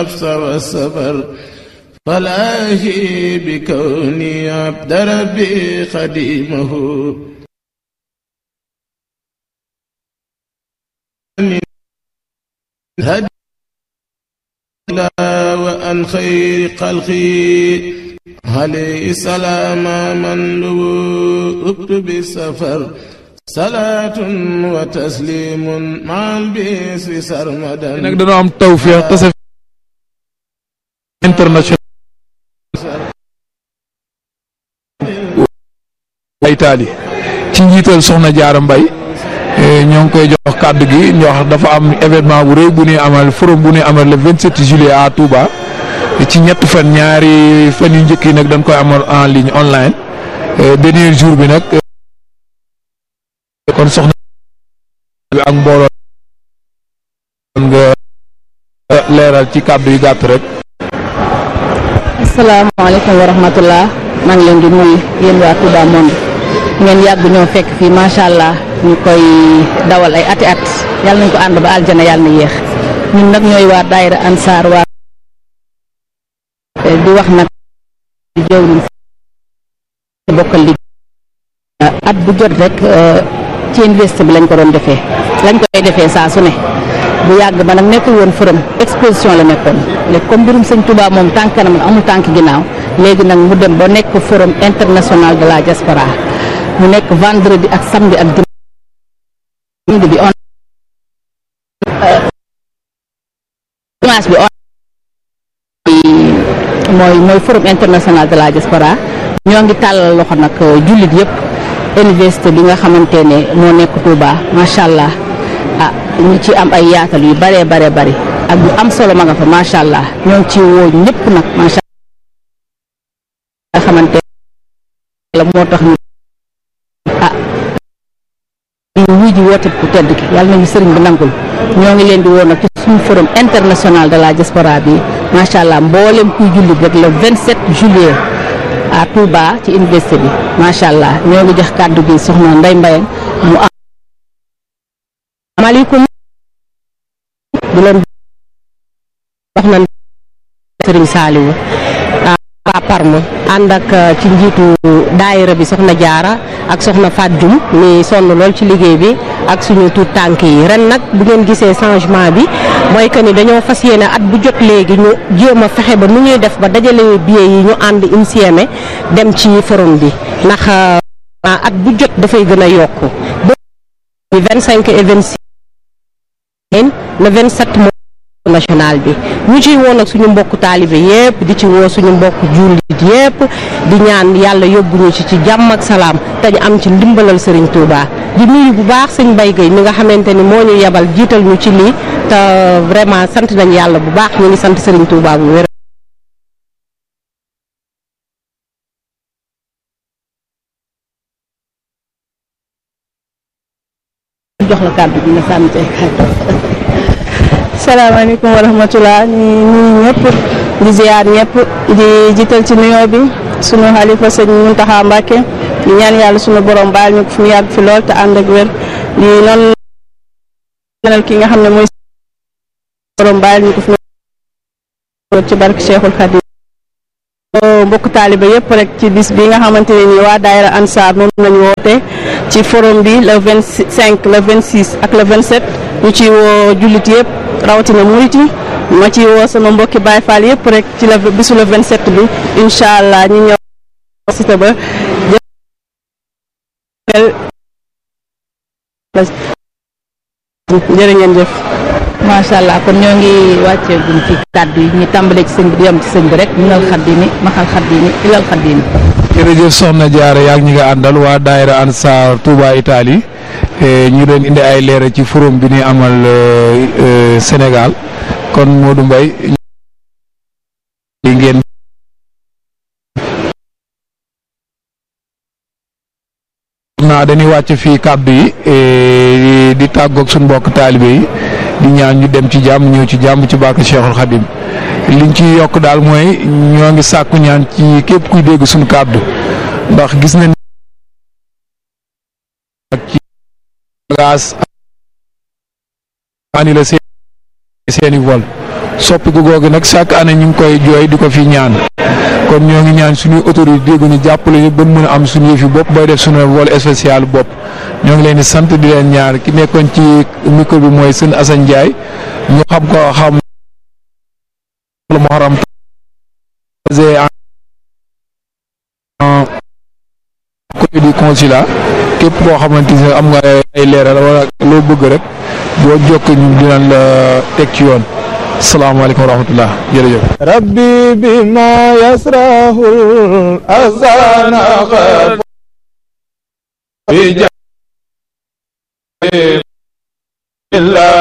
النفس والسفر فلاهي بكوني عبد ربي خديمه هدي وأن خير خلقي عليه السلام من لبؤت بالسفر صلاة وتسليم مع البيس سرمدا nag dañoo am tawfeex tase international Italie ci njiital soxna Jaara Mbay ñoo ngi koy jox kàddu gi ñu wax dafa am événement bu rëy bu ñuy amal forum bu ñuy amal le 27 juillet à Touba ci ñett fan ñaari fan yu njëkk yi nag dañ koy amal en ligne online dernier jour bi nag kon soxna bi ak mbooloo nga leeral ci kàddu yu gàtt rek asalaamaaleykum wa rahmatullah maa ngi leen di nuyu yéen waa Touba Monde ngeen yàgg ñoo fekk fii macha allah ñu koy dawal ay ati at yàlla nañ ko ànd ba aljana yàlla na yéex ñun nag ñooy waa daayira ansaar waa di wax nag di jëwriñ bokkal liggéey at bu jot rek ci université bi lañ ko doon defee lañ koy defee saa su ne bu yàgg ba nag nekkul woon forum exposition la nekkoon léegi comme mbirum sëñ Touba moom tànk kanam la amul tànk ginnaaw léegi nag mu dem ba nekk forum international de la diaspora mu nekk vendredi ak samedi ak dimanche bi on dimanche bi on mooy mooy forum international de la diaspora ñoo ngi tàllal loxo nag jullit yëpp université bi nga xamante ne moo nekk Touba macha allah ah ñu ci am ay yaatal yu bare bare bari ak yu am solo ma nga fa macha allah ñoo ngi ci woo ñëpp nag macha allah nga xamante la moo tax ñu ah ñu wuy ji woote bu tedd ki yàlla nañu sëriñ bi nangul ñoo ngi leen di woo nag ci suñu forum international de la diaspora bi macha allah mboolem kuy jullit rek le 27 juillet à Touba ci université bi macha allah ñoo ngi jox kàddu gi soxna Ndeye Mbaye mu am maaleykum di leen wax na Sëriñ Saaliwu waa Parma ànd ak ci njiitu daayira bi soxna jaara ak soxna Fat Dioum mi sonn lool ci liggéey bi ak suñu tuut tànk yi ren nag bu ngeen gisee changement bi mooy que ni dañoo fas yéene at bu jot léegi ñu jéem a fexe ba nu ñuy def ba dajale billet yi ñu ànd insieme dem ci forum bi ndax at bu jot dafay gën a yokku bi 25 et 26 le 27 mois national bi ñu ciy woo nag suñu mbokku taalibe yépp di ci woo suñu mbokku jullit yépp di ñaan yàlla yóbbuñu ci ci jàmm ak salaam te ñu am ci ndimbalal sëriñ Touba di nuyu bu baax sëñ Mbaye Gueye mi nga xamante ni moo ñu yebal jiital ñu ci lii te vraiment sant nañ yàlla bu baax ñu ngi sant sëriñ Touba bu wér. jox la kàddu gi nga sànni ci kàddu salaamaaleykum wa rahmatulah ñu nuyu ñëpp di ziar ñëpp di jiital ci nuyoo bi sunu xalifa sëñ Muntaxa Mbàkke di ñaan yàlla sunu borom baal ñu ko fi mu yàgg fi lool te ànd ak wér di noonu ñaanal ki nga xam ne mooy borom baal ñu ko fi ci barke Cheikhul Khadim mbokk taaliba yëpp rek ci bis bi nga xamante ne nii waa daayira Ansar moom lañu woote ci forum bi le 25 le 26 ak le 27 ñu ci woo jullit yëpp rawatina murit yi ma ci woo sama mbokki Baay Faal yëpp rek ci la bisu le 27 bi incha allah ñu ñëw site ba jërë ngeen jëf macha allah kon ñoo ngi wàccee guñ ci kàddu yi ñu tàmbalee ci sëñ bi di yem ci sëñ bi rek minal xaddimi maxal xaddimi ilal xaddimi jërëjëf soxna jaare yaag ñi nga àndal waa daayira Ansar Touba Italie ñu doon indi ay leera ci forum bi ñuy amal Sénégal kon Modou Mbaye li ngeen naa dañuy wàcc fii kàddu yi di tàggoog suñu mbokk taalibe yi di ñaan ñu dem ci jàmm ñëw ci jàmm ci barke Cheikhul Khadim liñ ci yokk daal mooy ñoo ngi sàkku ñaan ci képp kuy dégg suñu kàddu ndax gis nañ ak ci bagage ani la seeni vol soppiku googu nag chaque année ñu ngi koy jooy di ko fi ñaan kon ñoo ngi ñaan suñuy autorité dégg ñu jàppale ñu ba mën a am suñu yëfi bopp bay def suñu vol spécial bopp ñoo ngi leen di sant di leen ñaar ki nekkoon ci micro bi mooy sëñ Assane Ndiaye ñu xam ko xam Muharram côté du consulat képp koo xamante ne am nga ay leeral wala loo bëgg rek boo jokk ñu dinañ la teg ci yoon salaamaaleykum wa rahmatullah jërëjëf rabbi bima yasrahul azana qad bi